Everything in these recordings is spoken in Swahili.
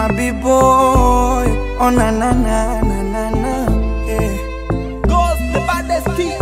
my b-boy. Oh na na na na na na. Yeah. Ghost, the baddest kid.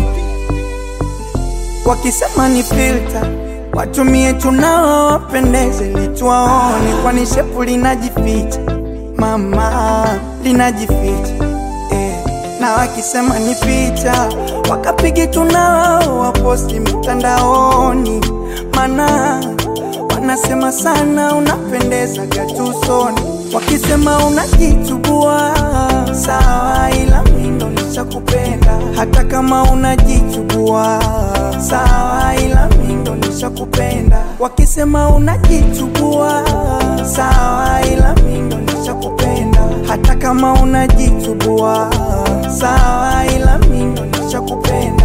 Wakisema ni filter watumie tunao wapendeze litwaone, kwani shepu linajificha mama, linajificha eh. Na wakisema ni picha wakapige tunao waposti mitandaoni, mana wanasema sana unapendeza gatusoni. Wakisema unajichubua sawa, ila mindo nishakupenda hata kama unajichubua sawa, ila mindo nishakupenda. Wakisema unajichubua sawa, ila mindo nishakupenda hata kama unajichubua sawa, ila mindo nishakupenda.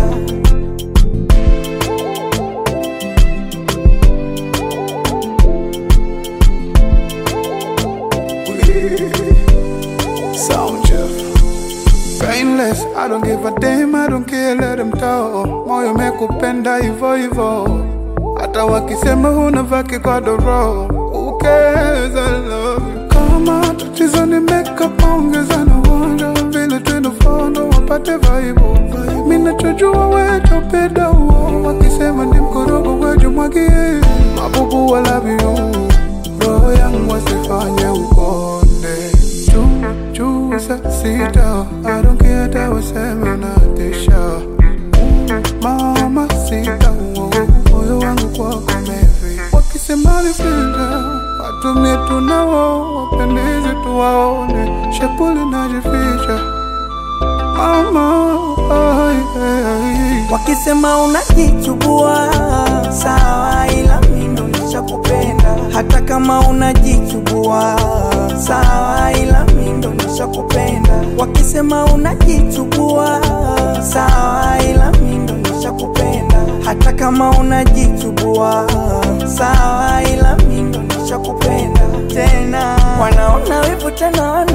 Sound Jeff. Painless, I don't give a damn, I don't care, let them talk. Moyo mekupenda hivyo hivyo, hata wakisema huna vaki kwa doro. Who cares, I love you. Kama tatizo ni makeup, ongeza na uonjo, vile tunafondo wapate vaibu. Mimi nachojua wewe topenda uo, wakisema ni mkorogo wewe mwagie. Mabubu I love you, roho yangu wasifanye ukonde juu juu saa sita I don't care hata waseme unatisha mama sita uo, moyo wangu kwako mevi wakisema ni filter watumie tunao wapendezi tuwaone shepuli najificha mama ai, ai, ai. Wakisema unajichubua sawa, ila mindo nishakupenda hata kama unajichubua sawa, ila mindo nishakupenda. Wakisema unajichubua sawa, ila mindo nishakupenda hata kama unajichubua sawa, ila mindo nishakupenda tena. Wanaona wivu tena wana